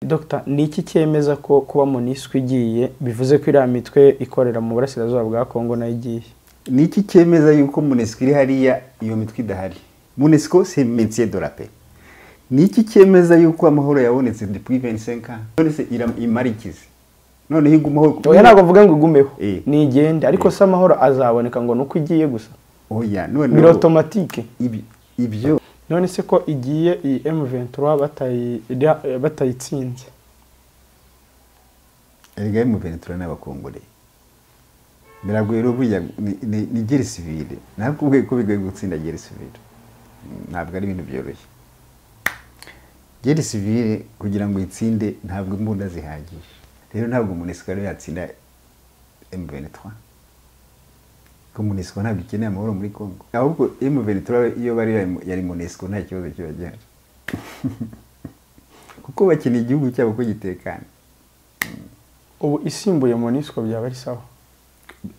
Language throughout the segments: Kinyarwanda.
Dr ni iki cyemeza ko kuba Monisco igiye bivuze ko iriya mitwe ikorera mu burasirazuba bwa Kongo nayo igiye ni iki cyemeza yuko munesiko iri hariya iyo mitwe idahari munesiko se metier de la paix ni iki cyemeza yuko amahoro yabonetse depuis 25 ans none se imarikize noneho igumaho oya ntabwo mvuga ngo igumeho nigende ariko se amahoro azaboneka ngo nuko igiye gusa oya biri automatique ibi ibyo none se ko igiye iyi M23 batayi iriya- batayitsinze erega M23 n'abakongore biragoye rero burya ni- ni ni geri civile nakubwiye ko bigoye gutsinda geri civile Mm, ntabwo ari ibintu byoroshye geri civile kugira ngo itsinde ntabwo imbunda zihagije rero ntabwo munesiko rero yatsinda M23 ko munesiko ntabwo ikeneye amahoro muri Kongo ahubwo M23 iyo bari yari munesiko nta kibazo kiba gihari kuko bakeneye igihugu cyabo ko gitekana ubu isimbuye Monisco byaba ari sawa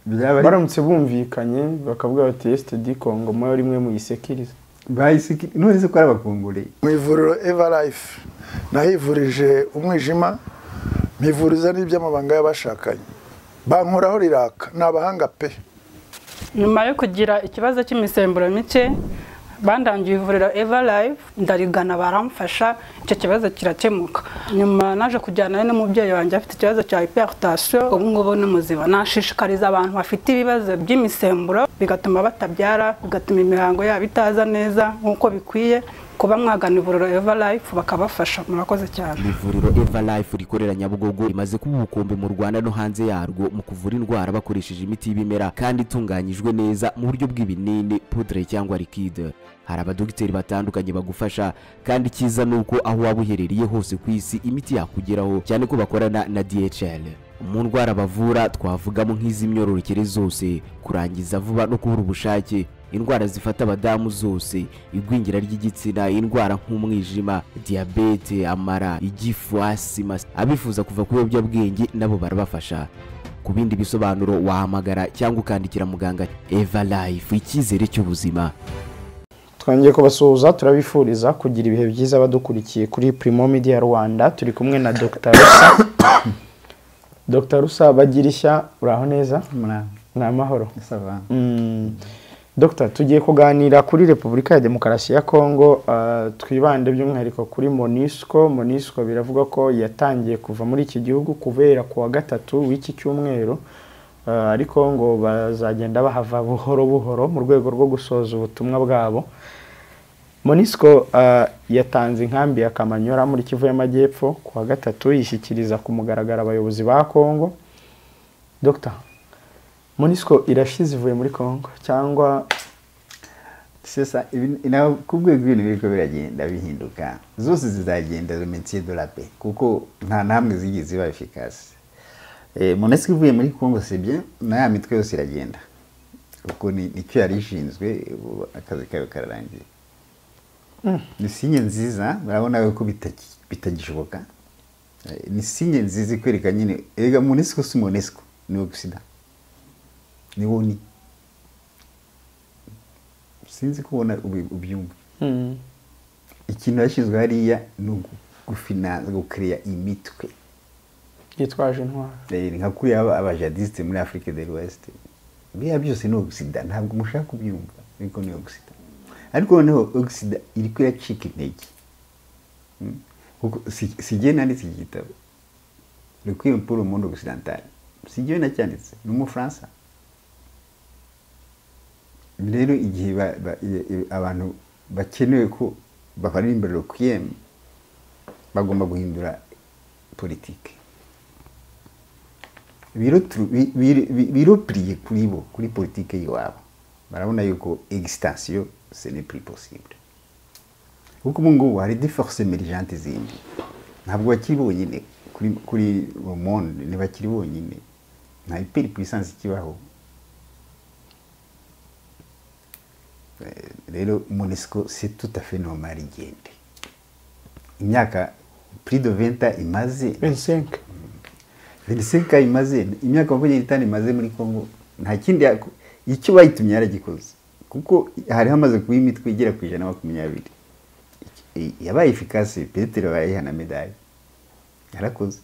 byaba ari- baramutse bumvikanye bakavuga bati STD Kongo mwe rimwe muyisekirize bahise iki- none se ko ari abakongore mu ivuriro eva life nahivurije umwijima mpivuriza n'iby'amabanga y'abashakanye bankoraho riraka ni abahanga pe nyuma yo kugira ikibazo cy'imisemburo mike bandangiye ivuriro eva live ndarigana baramfasha icyo kibazo kirakemuka nyuma naje kujyanayo n'umubyeyi wanjye afite ikibazo cya hypertension ubu ngubu ni muzima nashishikariza abantu bafite ibibazo by'imisemburo bigatuma batabyara bigatuma imihango yabo itaza neza nk'uko bikwiye kuba mwagana ivuriro eva life bakabafasha murakoze cyane ivuriro eva life rikorera nyabugogo rimaze kuba ubukombe mu rwanda no hanze yarwo mu kuvura indwara bakoresheje imiti y'ibimera kandi itunganyijwe neza mu buryo bw'ibinini pudre cyangwa liquide hari abadogiteri batandukanye bagufasha kandi icyiza ni uko aho waba uherereye hose ku isi imiti yakugeraho cyane ko bakorana na dhl mu ndwara bavura twavugamo nk'iz'imyororokere zose kurangiza vuba no kubura ubushake indwara zifata abadamu zose igwingira ry'igitsina indwara nk'umwijima diyabete amara igifu asima abifuza kuva ku biyobyabwenge nabo barabafasha ku bindi bisobanuro wahamagara cyangwa ukandikira muganga eva life icyizere cy'ubuzima twongeye kubasuhuza turabifuriza kugira ibihe byiza badukurikiye kuri Primo Media Rwanda turi kumwe na Dr Rusa Dr Rusa bagirishya uraho neza ni amahoro Mm. Dr tugiye kuganira kuri Repubulika ya Demokarasi ya Kongo ah, twibande by'umwihariko kuri Monisco Monisco biravugwa ko yatangiye kuva muri iki gihugu kubera ku wa gatatu w'iki cyumweru Ah, ariko ngo bazagenda bahava buhoro buhoro mu rwego rwo gusoza ubutumwa bwabo Monisco ah, yatanze inkambi ya Kamanyola muri Kivu y'Amajyepfo ku wa gatatu yishyikiriza ku mugaragaro abayobozi ba Kongo Dr Monisco irashize ivuye muri Kongo cyangwa sesa ibi- nawe ku rwego ibintu biriko biragenda bihinduka zose zizagenda metier de la paix kuko nta namwe zigiye ziba efficace Eh, monesiko ivuye muri congo c'est bien na ya mitwe yose iragenda kuko ni- nicyo yari ishinzwe ubu akazi kayo kararangiye ni sinye nziza murabona ko bitaki- bitagishoboka Eh, ni sinye nziza ikwereka nyine erega monesiko si monesiko ni ogisida ni woni sinzi kubona ubyumva mm, ikintu yashyizwe hariya ni ugu- gufinanza gukereya imitwe yitwaje intwaro Eh, nka kuriya aba- abajadisite muri afurika de l'ouest biriya byose ni ogisida ntabwo mushaka kubyumva ariko ni ogisida ariko noneho ogisida iri kuyacika intege Mm. Kuko si si jye nanditse iki gitabo le crime pour le monde occidental si jyewe nacyanditse ni umufaransa rero igihe ba- ba- i- i- abantu bakenewe ko babarira imbere le crime bagomba guhindura politike biropiriye bi, bi, bi, biropiriye kuri bo kuri politike y'iwabo barabona yuko existansiyo ce n'est plus possible kuko ubu ngubu hari di force emergente zindi ntabwo bakiri bonyine kuri kuri le monde ntibakiri bonyine nta hyper puissance ikibaho Eh, rero monesco c'est tout à fait normal igende imyaka plus de 20 ans imaze 25 veniseka imaze imyaka makumyabiri n'itanu imaze muri congo nta kindi yako- icyo bayitumye yaragikoze kuko hari hamaze kuba imitwe igera ku ijana na makumyabiri yabaye efikasi petero bayiha na medali yarakoze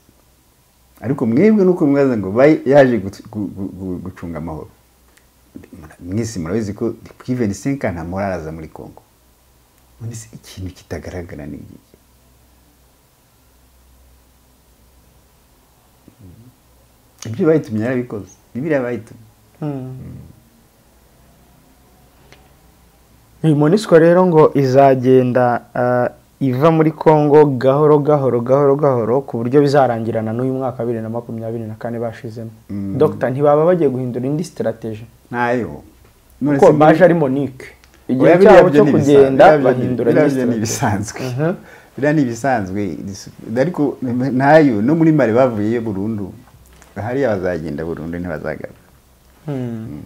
ariko mwebwe nuko mwaza ngo bayi yaje gutu- gu- gu- gu- gucunga amahoro Mura- mwese murabizi ko puriveni senka nta mahoro araza muri congo none se ikintu kitagaragara ni iki ibyo bayitumye yarabikoze bibiriya bayitumye iyi monisiko rero ngo izagenda ah, iva muri congo gahoro gahoro gahoro gahoro ku buryo bizarangirana n'uyu mwaka wa bibiri na makumyabiri na kane bashizemo Mm. dogita ntibaba bagiye guhindura indi sitirateji ntayo none kuko se muri- baje ari monike igihe Oya, biriya cyabo byo cyo ni ibisanzwe, kugenda biriya byo ni- bahindura biriya indi byo ni sitirateji ibisanzwe Mhm. biriya ni ibisanzwe dis- ariko ntayo no muri mari bavuyeyo burundu hariya bazagenda burundu ntibazagaruka Hmm.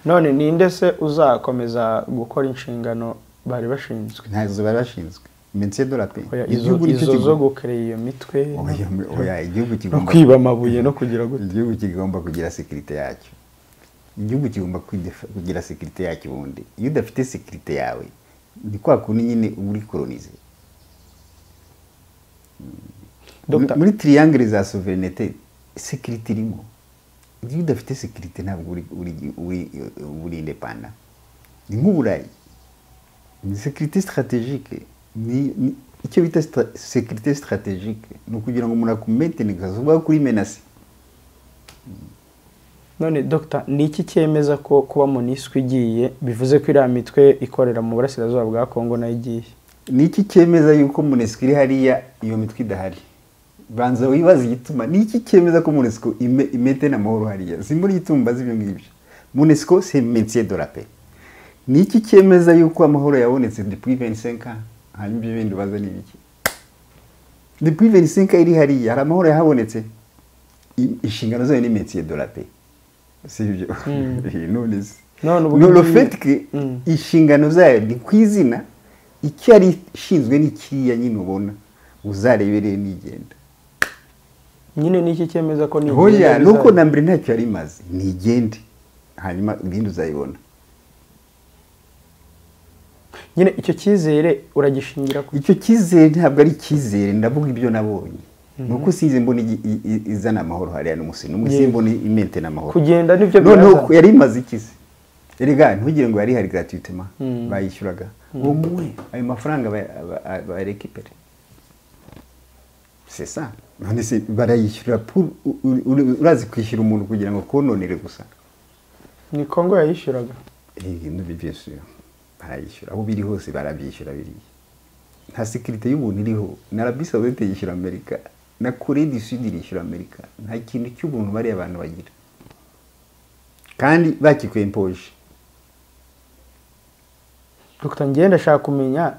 none ninde se uzakomeza gukora inshingano bari bashinzwe ntazo bari bashinzwe iminsi dola pe Oya, izo igihugu nicyo izo zo kigomba- gukerera iyo mitwe Oya, oya, igihugu no kigomba kwiba amabuye no kugira gutya igihugu kigomba kugira sekirite yacyo igihugu kigomba kwidefa- kugira sekirite yacyo ubundi iyo udafite sekirite yawe ni kwa kundi nyine uba uri kolonize Dr. muri tiriyangire za soverenite sekirite irimo iyo udafite sekirite ntabwo uri uri- uri- uri indepanda ni nk'uburayi ni sekirite sitarategike ni ni- icyo bita sita- sekirite sitarategike ni ukugira ngo umuntu akumentene kazuba kuri menasi none dogita ni iki cyemeza ko kuba moniswi igiye bivuze ko iriya mitwe ikorera mu burasirazuba bwa kongo nayo igiye ni iki cyemeza yuko munesiko iri hariya iyo mitwe idahari banza wibaze igituma ni iki cyemeza ko munesiko imete amahoro hariya simbura igituma mbaza ibyo ngibyo munesiko se metiye de la pe ni iki cyemeza yuko amahoro yabonetse depui 25 ans hanyuma ibyo bindi ubaza ni ibiki depui 25 ans iri hariya hari amahoro yahabonetse I- inshingano zayo ni metiye de la pe si ibyo none se None ubu none ngibi- fait que Mm. inshingano zayo ni ku izina icyo yari ishinzwe ni kiriya nyine ubona uzarebereye nigenda nyine ni iki cyemeza ko ni hoya nuko na mbere ntacyo yari imaze nigende hanyuma ibindi uzayibona nyine icyo cyizere uragishingira ku icyo cyizere ntabwo ari icyizere ndavuga ibyo nabonye ni uko sinzi mbona igi- i- i- izana amahoro hariya n'umusino umwe sinzi Yego. mbona imente n'amahoro Kugenda nibyo noneho birazana. ku- yari imaze ikize erega ntugire ngo yari hari gratuitement Mm. bayishyuraga uwo muwe ayo mafaranga barekipere c'est ça none se barayishyura pour- u- u- u- urazi kwishyura umuntu kugira ngo kononere gusa ni kongo yayishyuraga nubibyesuye barayishyura aho biri hose barabyishyura biriya nta sekirite y'ubuntu iriho na arabi sawudete yishyura amerika na kore du sud irishyura amerika nta kintu cy'ubuntu bariya abantu bagira kandi bakikuye impoje dogita ngenda ashaka kumenya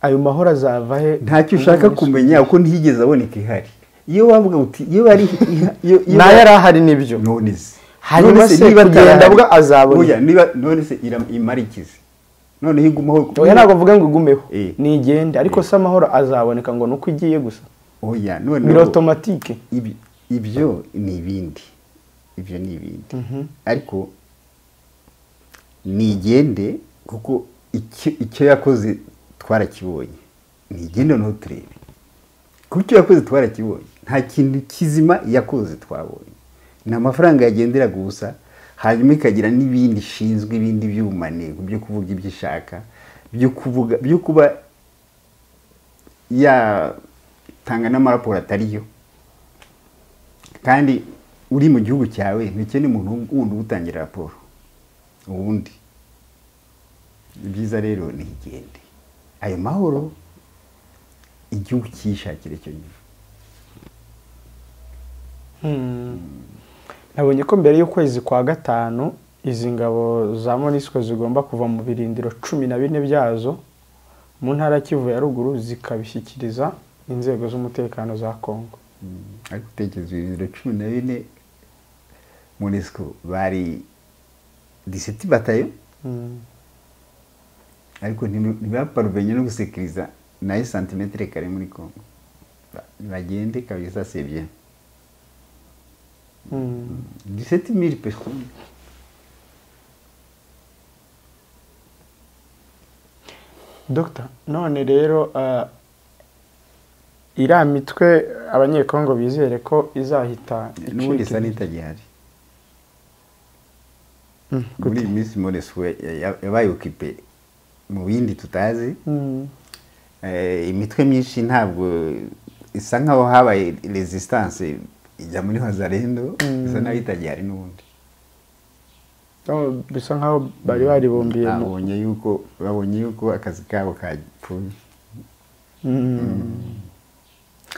ayo mahoro azava he ntacyo ushaka Ubu kumenya kuko ntihigeze aboneka ihari iyo wavuga uti iyo bari iha- iyo- nayo iyo bari- yari ahari nibyo none se Hanyuma None se se niba kugenda atarahari- bwa azabona. Oya, niba none se ira- imara ikizi noneho igumaho oya ntabwo mvuga ngo igumeho Eh. nigende ariko se amahoro azaboneka ngo ni uko igiye gusa oya noneho biri otomatike Ibi- ibyo ni ibindi ibyo ni ibindi ariko nigende kuko icyo- icyo yakoze twarakibonye nigende no turebe kuko icyo yakoze twarakibonye nta kintu kizima yakoze twabonye ni amafaranga yagenderaga ubusa hanyuma ikagira n'ibindi ishinzwe ibindi by'ubumaneko byo kuvuga ibyo ishaka byo kuvuga byo kuba yatanga n'amaraporo atariyo kandi uri mu gihugu cyawe ntukene umuntu wundi ugutangira raporo ubundi ni byiza rero ntigende ayo mahoro igihugu cyishakira icyo gihe nabonye ko mbere y'ukwezi kwa gatanu izi ngabo za monisiko zigomba kuva mu birindiro cumi na bine byazo mu ntara ya kivu ya ruguru zikabishyikiriza inzego z'umutekano za kongo ariko utekereza ibintu cumi na bine munesiko bari disiti batayo ariko ntibi- ntibaparuvenye no gusekiriza nayo santimetero kare muri kongo Ba- bagende kabisa sebye Mm. disiti miri pesoni dogita none rero ah, iriya mitwe abanyekongo bizere ko izahita n'ubundi icika isa n'itagihari Mm, muri iyi minsi Knowless we ya- yabaye okipe mu bindi tutazi Mm. Eh, imitwe myinshi ntabwo isa nkaho habaye resistance ijya muri hazarendo isa naho itagihari n'ubundi Oh, bisa nkaho bari baribumbiye mu babonye yuko babonye yuko akazi kabo kapfuye Mm.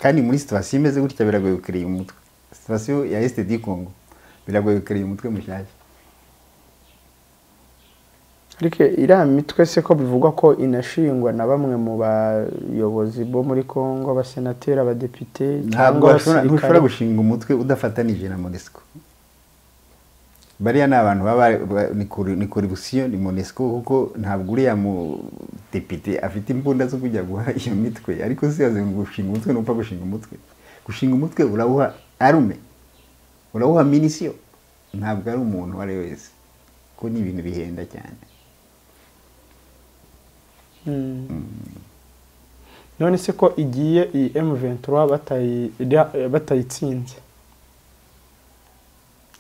kandi muri situwasiyo imeze gutya biragoye gukiriya umutwe situwasiyo ya esitedi kongo biragoye gukiriya umutwe mushyashya ariko iriya mitwe se ko bivugwa ko inashingwa na bamwe mu bayobozi bo muri kongo abasenateri abadepite ntabwo cyangwa washobora- ntushobora abasirikare gushinga umutwe udafatanije na monesco bariya ni abantu baba ba- ni kori- ni korubusiyo ni monesco kuko ntabwo uriya mudepite afite imbunda zo kujya guha iyo mitwe ariko si yaze ngo gushinga umutwe ntupfa gushinga umutwe gushinga umutwe urawuha arume urawuha minisiyo ntabwo ari umuntu uwo ari we wese kuko ni ibintu bihenda cyane Mm. none se ko igiye iyi M23 batayi- iriya- batayitsinze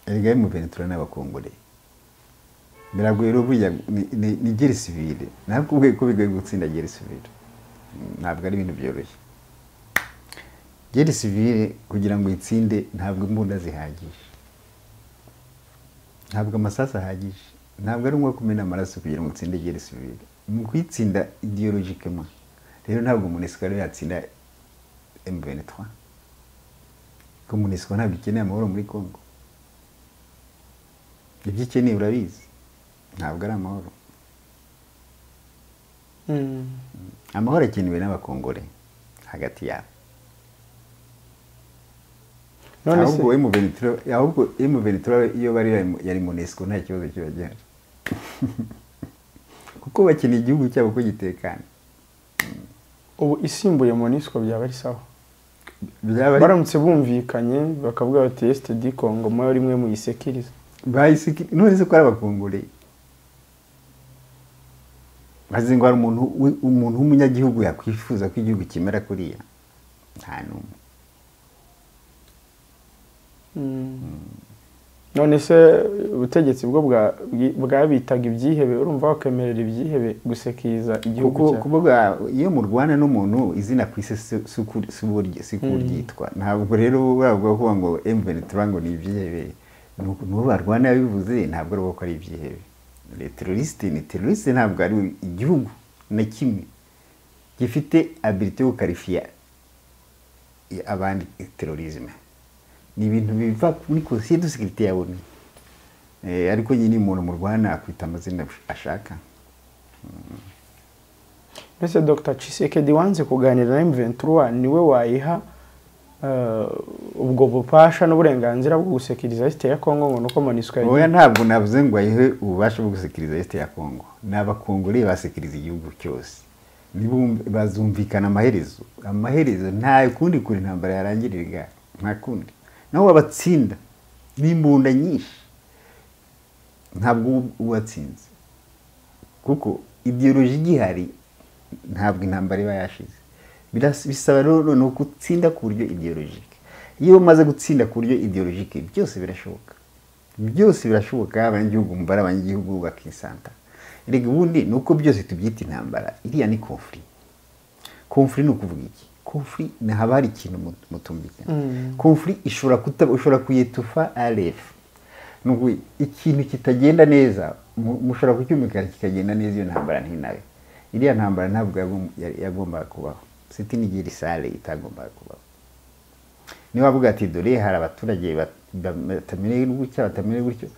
erega mu Venezuela n'abakongore biragoye rero burya ni- ni- ni geri sivile nakubwiye ko bigoye gutsinda geri sivile ntabwo ari ibintu byoroshye geri sivile kugira ngo itsinde ntabwo imbunda zihagije ntabwo amasasu ahagije ntabwo ari ngombwa kumena amaraso kugira ngo utsinde geri sivile mu kuyitsinda ideologikema rero ntabwo umuntu ariwe yatsinda M23 ko MONUSCO ntabwo ikeneye amahoro muri Congo ibyo ikeneye urabizi ntabwo ari amahoro Mm. amahoro akenewe n'abakongore hagati yabo none se ahubwo emu venitiro ahubwo emu venitiro iyo bari yari munesiko nta kibazo kiba gihari kuko bakeneye igihugu cyabo ko gitekana ubu isimbuye monisco byaba ari sawa byaba ari baramutse bumvikanye bakavuga bati esitedi kongo mwe rimwe muyisekiriza bahise none se ko ari abakongore bazi ngo hari umuntu wi- umuntu w'umunyagihugu yakwifuza ko igihugu kimera kuriya nta n'umwe none se ubutegetsi bwo bwa- bwi- bwabitaga ibyihebe urumva bakemerera ibyihebe gusekiriza igihugu kuko cyabo kuvuga iyo murwana n'umuntu izina ku isi si- si uko uri- si uwo ry- si uko ryitwa ntabwo rero bavuga kuvuga ngo M23 ngo ni ibyihebe Nuko n'uwo barwana yabivuze ntabwo ari uwo ko ari ibyihebe Le terroriste ni terroriste ntabwo ari we. igihugu na kimwe gifite ability yo gukarifiya i- abandi terrorisme ni ibintu biva muri conseil de sécurité ya ONU Eh, ariko nyine umuntu murwana akwita amazina ashaka mbese dr cisekedi wanze kuganira na m23 niwe wayiha eh, ubwo bupasha n'uburenganzira bwo gusekiriza esite ya kongo ngo nuko monisco oya yagiye ntabwo navuze ngo ayihe ububasha bwo gusekiriza leta ya kongo ni abakongore basekiriza igihugu cyose Nibum- bazumvikana amaherezo amaherezo nta kundi kure intambara yarangirira nta kundi naho wabatsinda n'imbunda nyinshi ntabwo uba uwatsinze kuko ideoloji igihari ntabwo intambara iba yashize Biras- bisaba rero noneho gutsinda ku buryo ideologike iyo umaze gutsinda ku buryo ideologike byose birashoboka byose birashoboka abanyagihugu mumva ari abanyagihugu bakisanta rega ubundi ni uko byose tubyita intambara iriya ni conflit conflit ni ukuvuga iki conflit ni haba hari ikintu mut- mutumvikana conflit ishobora kuta ushobora kuyitufa aref nuko ikintu kitagenda neza mu- mushobora kucyumvikana kikagenda neza iyo ntambara ntinabe iriya ntambara ntabwo yagom- ya- yagombaga kubaho siti n'igira isale itagombaga kubaho niba avuga ati dore hari abaturage bat- ba- batamenye gutya batamenye gutyo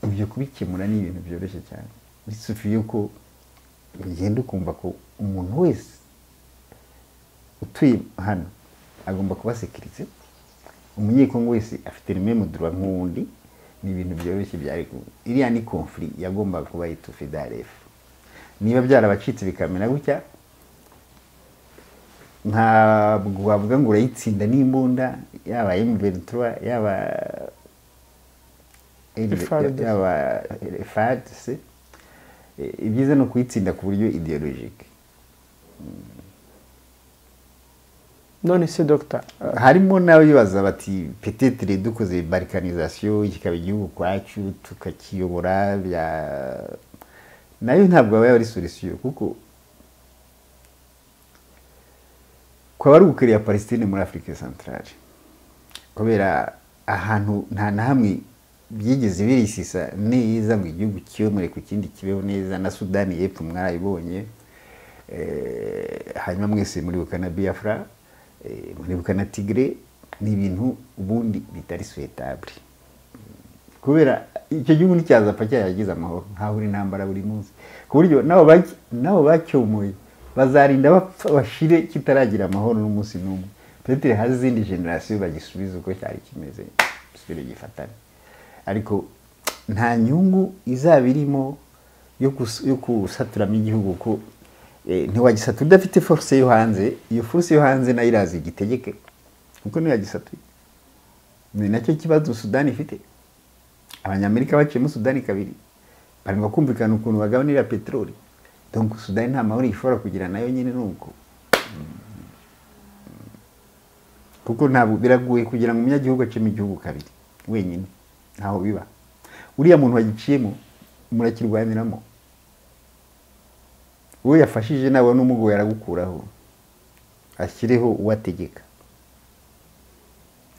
ibyo kubikemura ni ibintu byoroshye cyane bisufiye ko ugenda ukumva ko umuntu wese utuye hano agomba kuba sekiritse umunyekongo wese afite rimwe mudura nk'uwundi ni ibintu byoroshye byari ku iriya ni konfuri yagombaga kuba yitufe darefu niba byarabacitse bikamera gutya ntabwo wavuga ngo urayitsinda n'imbunda yaba emuventura yaba FRDC. yaba fadc ibyiza ni ukuyitsinda ku buryo ideologike none se dogita harimo n'abibaza bati petetire dukoze barikanizasiyo kikaba igihugu kwacu tukakiyobora bya nayo ntabwo aba ari solisiyo kuko kwaba ari ugukorera palestine muri afurika santarare kubera ahantu nta na hamwe byigeze birisisa neza mu gihugu kiyomore ku kindi kibeho neza na sudani y'epfo mwarayibonye Eh, hanyuma mwese muribuka na biafra eh, muribuka na tigre ni ibintu ubundi bitari suwetabure kubera icyo gihugu nticyazapfa cyayagize amahoro nkaho uri intambara buri munsi ku buryo nabo baki- nabo bacyomoye bazarinda bapfa bashire kitaragira amahoro n'umunsi n'umwe petere hari izindi generasiyo bagisubiza uko cyari kimeze gisubire gifatane ariko nta nyungu izaba irimo yo kus- yo gusaturamo igihugu ko eh, ntiwagisatu udafite force yo hanze iyo force yo hanze nayo irazi igitegeke kuko ntiyagisatuye ni nacyo kibazo sudani ifite abanyamerika baciyemo sudani kabiri barimo kumvikana ukuntu bagabanira peteroli donc sudani nta mahoro ishobora kugira nayo nyine ni uko kuko ntabwo biragoye kugira ngo umunyagihugu acemo igihugu kabiri wenyine ntaho biba uriya muntu wagiciyemo murakirwaniramo uwo yafashije nabona umugoye aragukuraho ashyireho uwategeka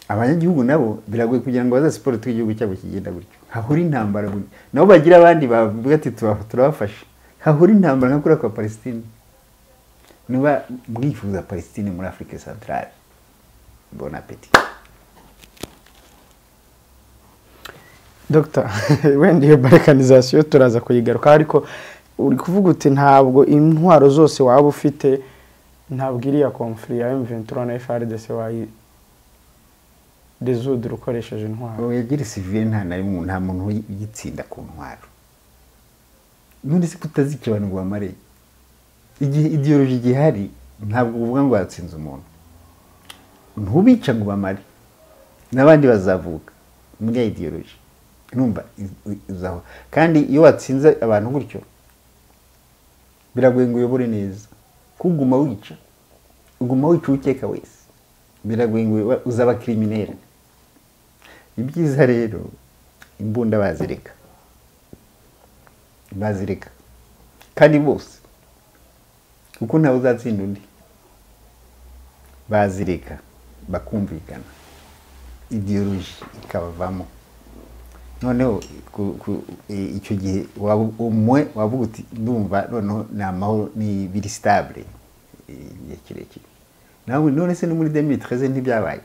abanyagihugu nabo biragoye kugira ngo bazasiporo uko igihugu cyabo kigenda gutyo hahora intambara buri nabo bagira abandi bavuga ati "Tuba- turabafasha hahora intambara nka kuriya kwa palestine niba mwifuza palestine muri afurika santarare bon apeti dogita wenda iyo barikanizasiyo turaza kuyigarukaho ariko uri kuvuga uti ntabwo intwaro zose waba ufite ntabwo iriya komfuri ya M23 na FRDC wayi rezudura ukoresheje intwaro yagira sivire nta na rimwe nta muntu uyitsinda ku ntwaro none se kutazikibanurwa amare igihe idiyoroji igihari ntabwo uvuga ngo watsinze umuntu ntubica ngo bamare n'abandi bazavuka muri ya idiyoroji numva i- i- izaho kandi iyo watsinze abantu gutyo biragoye ngo uyobore neza kuguma wica uguma wica uwukeka wese biragoye ngo uba- uzaba kirimineri ibyiza rero imbunda bazireka bazireka kandi bose kuko ntawe uzatsinda undi bazireka bakumvikana idiyoroji ikabavamo noneho ku- ku- i- icyo gihe waba umwe wavuga uti ndumva noneho ni amahoro ni biri sitabure igihe kirekire nawe none se no muri demi treze ntibyabaye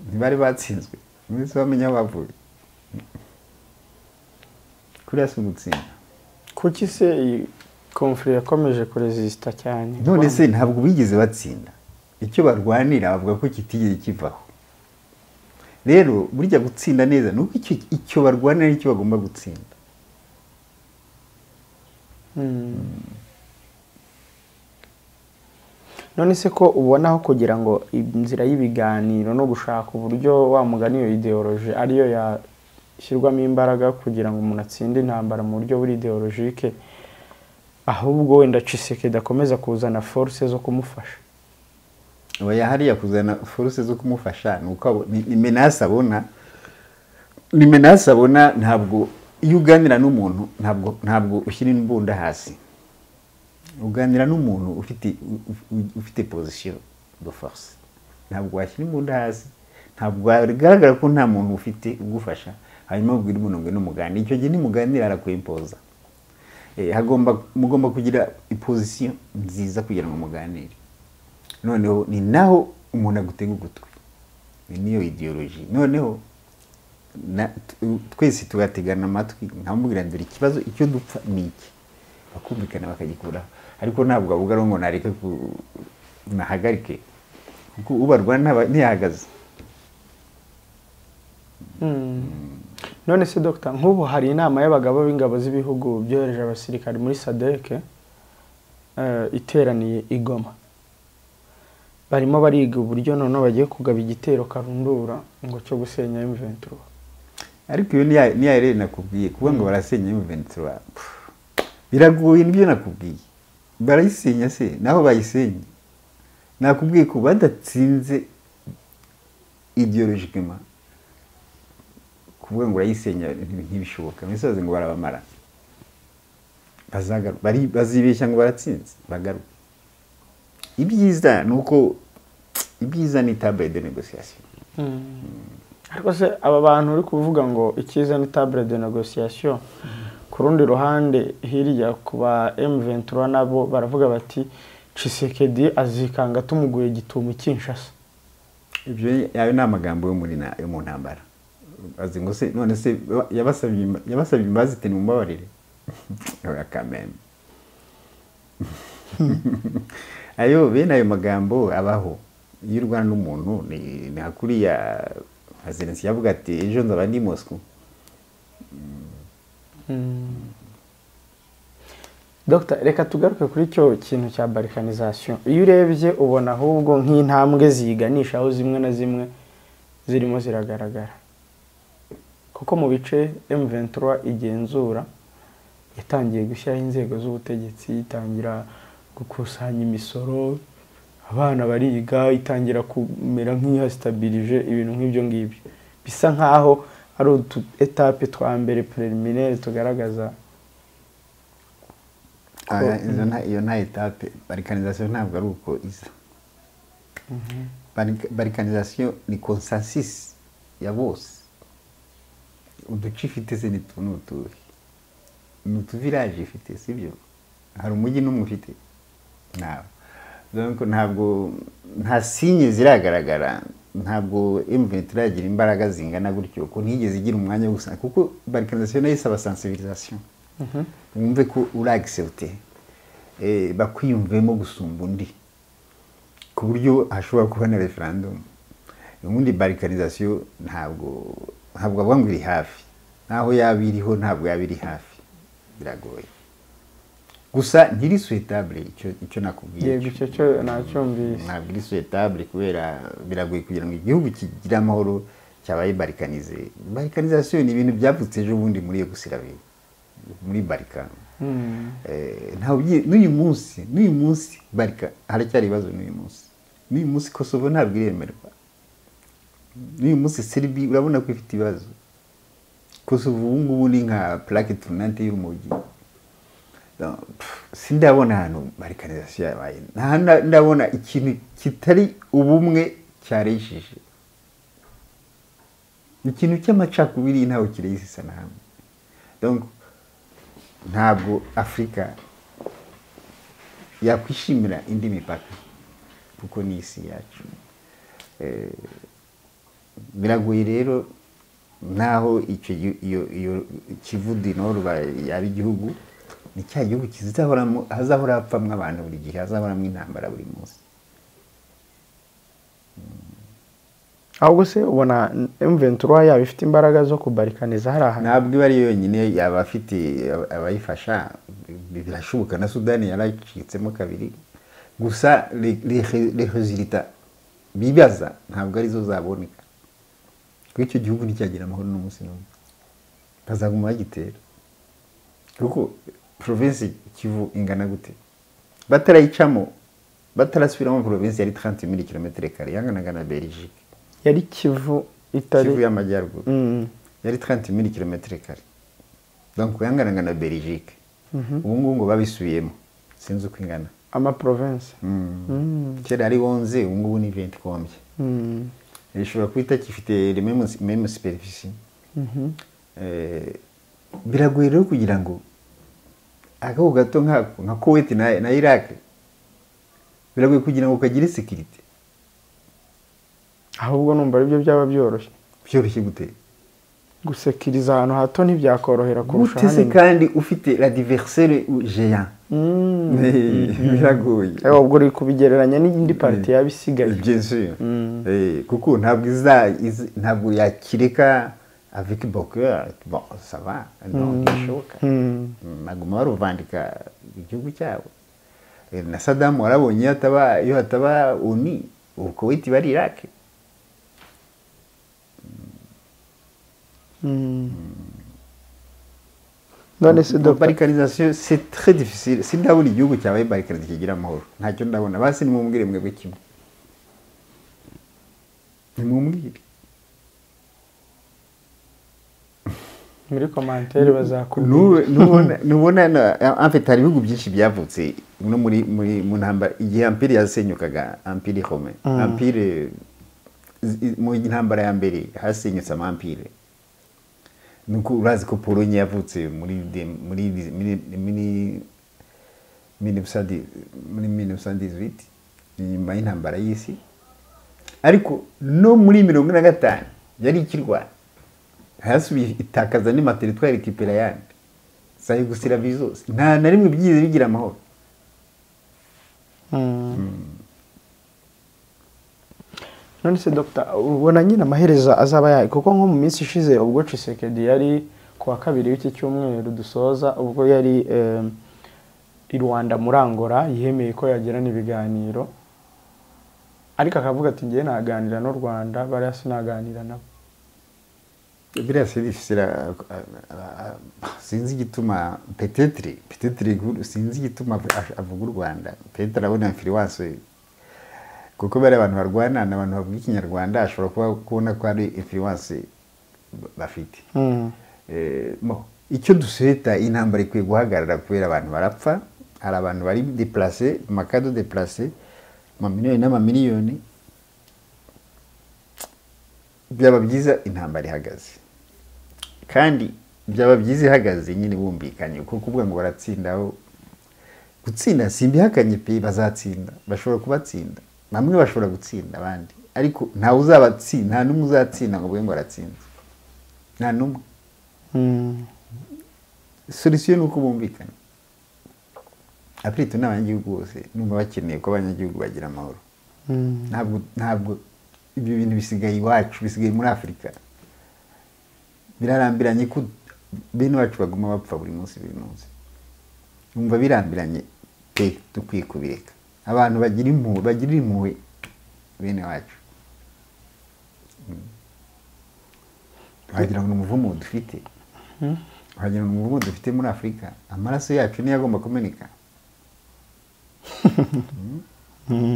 ntibari batsinzwe mwese bamenya aho bavuye kuriya si ugutsinda kuki se iyi komfuri yakomeje kurezisita cyane none se ntabwo bigeze batsinda icyo barwanira bavuga ko kitigeze kivaho rero burya gutsinda neza ni uko icyo, icyo barwanira ari cyo bagomba gutsinda Mm. none se ko ubona aho kugira ngo inzira y'ibiganiro no gushaka uburyo wa mugani iyo ideoloji ariyo yashyirwamo imbaraga kugira ngo umuntu atsinde intambara mu buryo buri ideologike ahubwo wenda cisekedi akomeza kuzana force zo kumufasha oya hariya kuzana foruse zo kumufasha ni uko abo- ni- ni menasi abona ni menasi abona ntabwo iyo uganira n'umuntu ntabwo ntabwo ushyira imbunda hasi uganira n'umuntu ufite u- u- ufite pozisiyo do force ntabwo washyira imbunda hasi ntabwo bigaragara ko nta muntu ufite ugufasha hanyuma ubwira umuntu ngo numuganira icyo gihe nimuganira arakwimpoza Eh, hagomba mugomba kugira ipozisiyo nziza kugira ngo muganire noneho ni naho umuntu agutega ugutwi Iyi niyo idiyoroji noneho na- tu- twese tugategana amatwi nkamubwira dore ikibazo icyo dupfa ni iki bakumvikana bakagikuraho ariko ntabwo avuga ngo nareke ku- nahagarike kuko ubarwana ntaba- ntiyahagaze none se dogita nk'ubu hari inama y'abagabo b'ingabo z'ibihugu byohereje abasirikari muri sadeke iteraniye i Goma barimo bariga uburyo noneho bagiye kugaba igitero karundura ngo cyo gusenya M23 ariko iyo niya niya rero nakubwiye kuvuga ngo barasenya M23 pff, biragoye nibyo nakubwiye barayisenya se naho bayisenye nakubwiye ko badatsinze ideologikima kuvuga ngo urayisenya nti- ntibishoboka misozi ngo barabamara Bazagaru- bari- bazibeshya ngo baratsinze bagaruke ibyiza ni uko ibyiza ni tabure de negosiyasiyo ariko se aba bantu uri kuvuga ngo icyiza ni tabure de negosiyasiyo ku rundi ruhande hirya ku ba M23 nabo baravuga bati Chisekedi azikanga tumuguye gitumo Kinshasa ibyo yayo ni amagambo yo muri na- yo mu ntambara azi ngo se none se yaba- yabasabye imba- yabasabye imbabazi ati mumbabarire oya kameme ayo bene ayo magambo abaho iyo urwana n'umuntu ni ni nka kuriya nka zelensi yavuga ati ejo nzaba ndi mosiko Dr reka tugaruke kuri icyo kintu cya balkanization iyo urebye ubona ahubwo nk'intambwe ziganisha aho zimwe na zimwe zirimo ziragaragara kuko mu bice M23 igenzura yatangiye gushyiraho inzego z'ubutegetsi itangira gukusanya imisoro abana bariga itangira kumera nk'ihasitabirije ibintu nk'ibyo ngibyo bisa nk'aho ari utu etape twa mbere preliminaire tugaragaza Aha, izo nta- iyo nta etape barikanizasiyo ntabwo ari uko isa Barika- barikanizasiyo ni konsansisi ya bose uduce ifite se ni tu- ni utuhe ni utuviraje ifite sibyo hari umujyi n'umwe ufite ntawe donc ntabwo nta sinye ziragaragara ntabwo M23 iragira imbaraga zingana gutyo ko ntigeze igira umwanya wo gusa kuko barikanizasiyo nayo isaba sensibilisation wumve ko uri accepte eh, bakwiyumvemo gusumba undi ku buryo hashobora kuba na referendum ubundi barikarizasiyo ntabwo ntabwo avuga ngo iri hafi naho yaba iriho ntabwo yaba iri hafi biragoye gusa ntiri suetabule icyo icyo nakubwiye yego icyo cyo nacyumvise ntabwo iri suetabule kubera biragoye kugira ngo igihugu kigire amahoro cyabaye barikanize barikanizasiyo ni ibintu byavutse ejo bundi muri yugoslavia muri barikani Eh, ntawe ugiye n'uyu munsi n'uyu munsi barika haracyari ibibazo n'uyu munsi n'uyu munsi kosovo ntabwo iremerwa n'uyu munsi seribi urabona ko ifite ibibazo kosovo ubu ngubu ni nka plaque tournante y'urumogi No, pff, sindabona ahantu barikanizasiyo yabaye nta hantu nda- ndabona ikintu kitari ubumwe cyareshije ikintu cy'amacakubiri ntawe kirehise isanahamwe donc ntabwo afurika yakwishimira indi mipaka kuko ni isi yacu Eh, biragoye rero naho icyo gi- iyo iyo kivu dinoro yaba igihugu ni cya gihugu kizahoramo hazahora hapfamwo abantu buri gihe hazahoramo intambara buri munsi ahubwo se ubona M23 yaba ifite imbaraga zo kubarikaniza hari ahantu ntabwo iba ari yo yonyine yaba afite aba- abayifasha bi- birashoboka na sudani yaracitsemo kabiri gusa rehozirita bibaza ntabwo arizo zaboneka kuko icyo gihugu nticyagira amahoro n'umunsi n'umwe bazaguma bagitera kuko provinsi kivu ingana gute batarayicamo batarasubiramo provinsi yari 30 mili kilometero kare yanganaga na belgique yari kivu itari kivu y'amajyaruguru Mm. yari 30 mili kilometero kare donc yanganaga na belgique ubu ngubu ngo babisubiyemo sinzi uko ingana ama province Mm. Mm. kera ari 11 ubu ngubu ni 20 kombye Mm. ishobora kuba gifite meme superficie Eh, biragoye rero kugira ngo agahugu gato nkako nka kuwait na, na iraq biragoye kugira ngo kagire sekirite ahubwo numva aribyo byaba byoroshye byoroshye gutera gusekiriza ahantu hato ntibyakorohera kurusha gute se hanini kandi ufite la diversaire géant Mm. biragoye Eh, ubwo uri kubigereranya n'indi parti yaba isigaye Bien sûr. Eh, kuko ntabwo iza izi- ntabwo yakireka avec boker bon ça va non bishoboka Mm. baguma baruvandika igihugu cyabo Eh, na sadamu warabonye iyo hataba iyo hataba oni ubu kuwaiti bari iraki none se dr barikarizasiyo c'est très difficile sindabona igihugu cyabaye barikarize kigira amahoro ntacyo ndabona basi nimumubwire mwebwe kimwe nimumwire muri komantere bazakubwira Nube- nubona nubona na- en fait, hari ibihugu byinshi byavutse no muri muri mu ntambara igihe ampire yasenyukaga ampire home ampire zi- mu ntambara ya mbere hasenyutse amampire nuko urazi ko polonye yavutse muri de- muri di- muri muri 1910 muri 1918 nyuma y'intambara y'isi ariko no muri mirongo ine na gatanu yari ikirwana hasubiye itakaza n'amateritwari kipera yandi zayo gusira bizose nta na rimwe byize bigira amahoro none se dogita ubona nyine amaherezo azaba yayo kuko nko mu minsi ishize ubwo cisekedi yari ku wa kabiri w'iki cyumweru dusoza ubwo yari eh, i rwanda muri angola yemeye ko yagirana ibiganiro ariko akavuga ati ngewe naganira n'u rwanda bariya sinaganira nabo biriya serivisi sinzi igituma petetire petetire inkuru, sinzi igituma avu- avuga u rwanda petetire abona infiriwanse kuko bari abantu barwana ni abantu bavuga ikinyarwanda ashobora kuba kubona ko ari infiriwanse bafite Eh, mo, icyo duseta intambara ikwiye guhagarara kubera abantu barapfa hari abantu bari deplase makado deplase amamiliyoni n'amamiliyoni byaba byiza intambara ihagaze kandi byaba byiza ihagaze nyine bumvikanye kuko kuvuga ngo baratsindaho gutsinda simbihakanye pe bazatsinda bashobora kubatsinda bamwe bashobora gutsinda abandi ariko ntawe uzabatsinda nta n'umwe uzatsinda ngo avuge ngo aratsinze nta n'umwe solution ni uko bumvikana apurita ni abanyagihugu bose numva bakeneye ko abanyagihugu bagira amahoro ntabwo ntabwo ibyo bintu bisigaye iwacu bisigaye muri afurika birarambiranye ko bene wacu baguma bapfa buri munsi buri munsi numva birambiranye pe dukwiye kubireka abantu bagira impuhwe bagirira impuhwe bene wacu Mm. wagira ngo ni umuvumo dufite wagira ngo umuvumo dufite muri afurika amaraso yacu niyo agomba kumeneka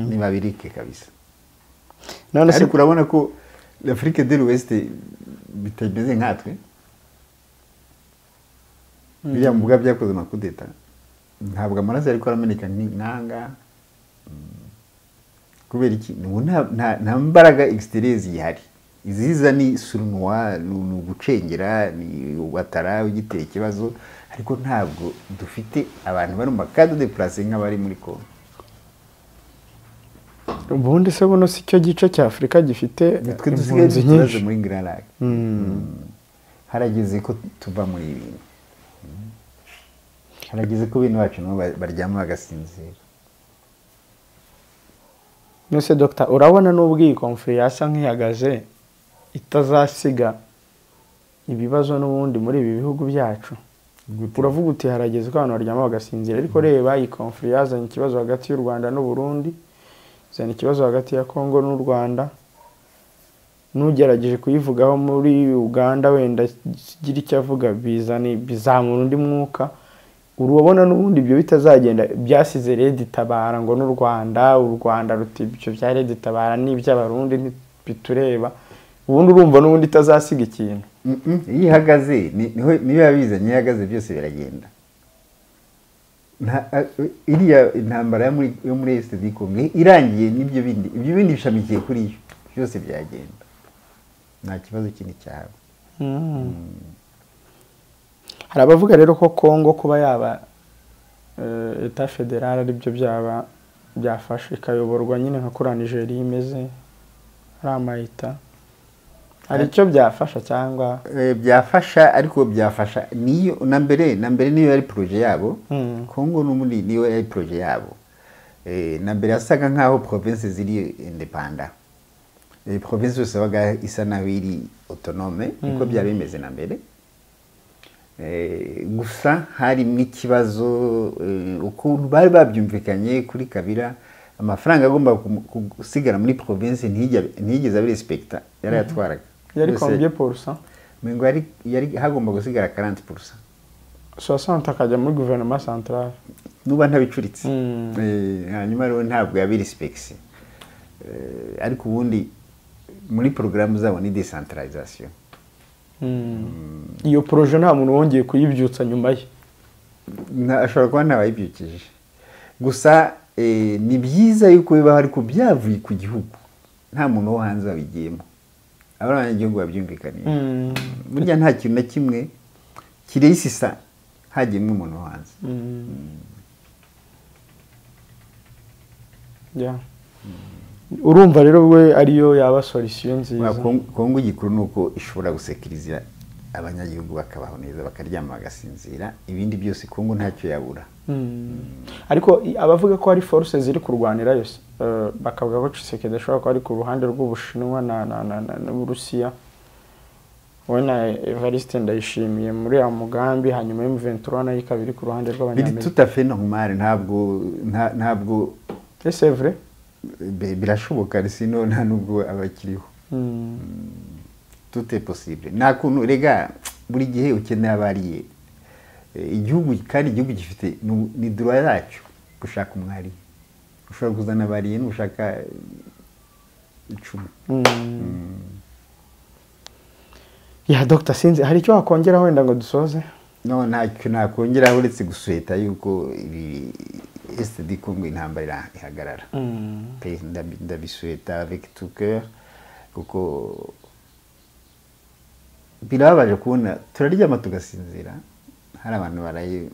ntibabirike kabisa none se ariko urabona ko afurika de l'ouest bitameze nkatwe biriya mbuga byakoze amakudeta ntabwo amaraso ariko arameneka nk'intanga kubera iki Ubu nta- nta- nta mbaraga exterieur zihari iziza ni surunwa ni ugucengera ni watara ugitera ikibazo ariko ntabwo dufite abantu bari mu makado de place nk'abari muri kongo ubundi se buno si cyo gice cya afurika gifite nitwe dusigaye impunzi dufite nyinshi muri garage harageze ko tuva muri ibi bintu Mm. harageze ko bene bacu nabo ba- baryama bagasinzira nose dogita urabona n'ubwo iyi konfuri yasa nk'ihagaze itazasiga ibibazo n'ubundi muri ibi bihugu byacu uravuga uti harageze ko abantu baryama bagasinzira ariko reba iyi konfuri yazanye ikibazo hagati y'u rwanda n'u Burundi izana ikibazo hagati ya kongo n'u rwanda n'ugerageje kuyivugaho muri uganda wenda kigira icyo avuga bizana bizamura undi mwuka urabona n'ubundi ibyo bitazagenda byasize redi tabara ngo n'u rwanda u rwanda ruti ibyo bya redi tabara n'iby'abarundi bitureba ubundi urumva n'ubundi itazasiga ikintu Mm, mm. iyo ihagaze ni- niho- niyo yabizanye iyo ihagaze byose biragenda Nta- a- iriya intambara yo muri- yo muri esite di kongo irangiye n'ibyo bindi ibyo bindi bishamikiye kuri yo byose byagenda nta kibazo kindi cyaba hari abavuga rero ko kongo kuba yaba eh, eta federale aribyo byaba byafasha ikayoborwa nyine nka kuri nigeria imeze ari amayita hari icyo byafasha cyangwa Eh, byafasha ariko byafasha niyo na mbere na mbere niyo yari proje yabo Mm. kongo n'ubundi niyo yari proje yabo Eh, na mbere yasaga nk'aho province ziri indepanda Eh, province yose yabaga isa naho iri autonome niko byari bimeze na mbere Eh, gusa harimo ikibazo eh, ukuntu bari babyumvikanye kuri kabira amafaranga agomba kum- gusigara muri province ntijya- ntiyigeze abirespekita yarayatwaraga yari Yose- kombye porusa ngo yari yari hagomba gusigara 40% sosante akajya muri guverinoma santarare nuba ntabicuritse Mm. Eh, hanyuma rero ntabwo yabirisipekisi ariko ubundi muri porogaramu zabo ni desantarizasiyo iyo poroje nta muntu wongeye kuyibyutsa nyuma ye Nta- ashobora kuba ntabayibyukije gusa eh, ni byiza yuko bibaho ariko byavuye ku gihugu nta muntu wo hanze wabigiyemo aba ari abanyagihugu babyumvikaniye burya nta kintu na kimwe kireyisisa hagiyemo umuntu wo hanze Yeah. urumva rero we ariyo yaba solisiyo nziza Kongo- kongo igikuru ni uko ishobora gusekiriza abanyagihugu bakabaho neza bakaryama bagasinzira ibindi byose kongo ntacyo yabura ariko i- abavuga ko hari force ziri kurwanira yose eh, bakavuga ko Tshisekedi ashobora kuba ari ku ruhande rw'Ubushinwa na na na na n'Uburusiya we na Evariste ndayishimiye muri ya mugambi hanyuma M23 nayo ikaba iri ku ruhande biri rw'Abanyamerika tutafe normal ntabwo nta- ntabwo c'est vrai Be- birashoboka risino nta nubwo abakiriho Mm. tute possible nta kuntu rega buri gihe ukeneye abariye Eh, igihugu kandi igihugu gifite nu- ni dura yacyo gushaka umwariye ushobora kuzana abariye n'ushaka eh, icumi ya Dr Sinzi hari icyo wakongera wenda ngo dusoze no ntacyo nakongeraho uretse gusuheta yuko ibi sd kongo intambara ira- ihagarara pe ndabi- ndabisuheta avec tout cœur kuko birababaje kubona turaryama tugasinzira hari abantu baraye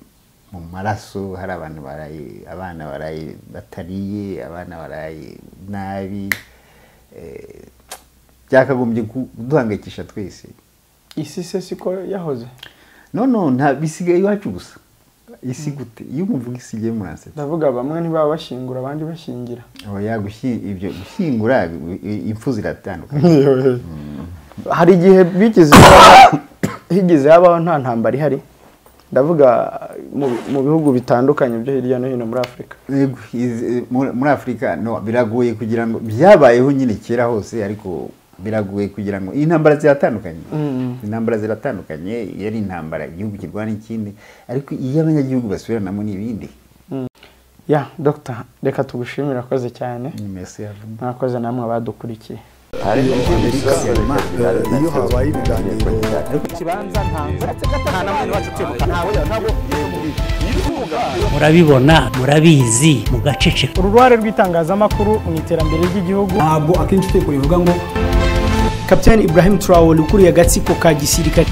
mu maraso hari abantu baraye abana baraye batariye abana baraye nabi eh, byakagombye kuduhangayikisha twese isi se siko yahoze no no nta bisigaye iwacu gusa isi gute iyo umuvuga isi igiye muransetsa ndavuga bamwe ntibaba bashyingura abandi bashyingira oya gushi- ibyo gushyingura i- i- impfu ziratandukanye hari igihe bigeze habaho- higeze habaho nta ntambara ihari ndavuga mu mu bihugu bitandukanye byo hirya no hino muri afurika Yego, izi- muri muri afurika no biragoye kugira ngo byabayeho nyine kera hose ariko biragoye kugira ngo intambara ziratandukanye intambara ziratandukanye iyo ari intambara igihugu kirwana ikindi ariko iyo abanyagihugu basubiranamo ni ibindi ya dogita reka tugushimire akoze cyane mesi yavamo mwakoze namwe abadukurikiye iyo habaye ibiganiro murabibona murabizi mugaceceka uruhare rw'itangazamakuru mu iterambere ry'igihugu ntabwo akenshi utekwa bivuga ngo kapitani ibrahim traore ukuriye agatsiko ka gisirikare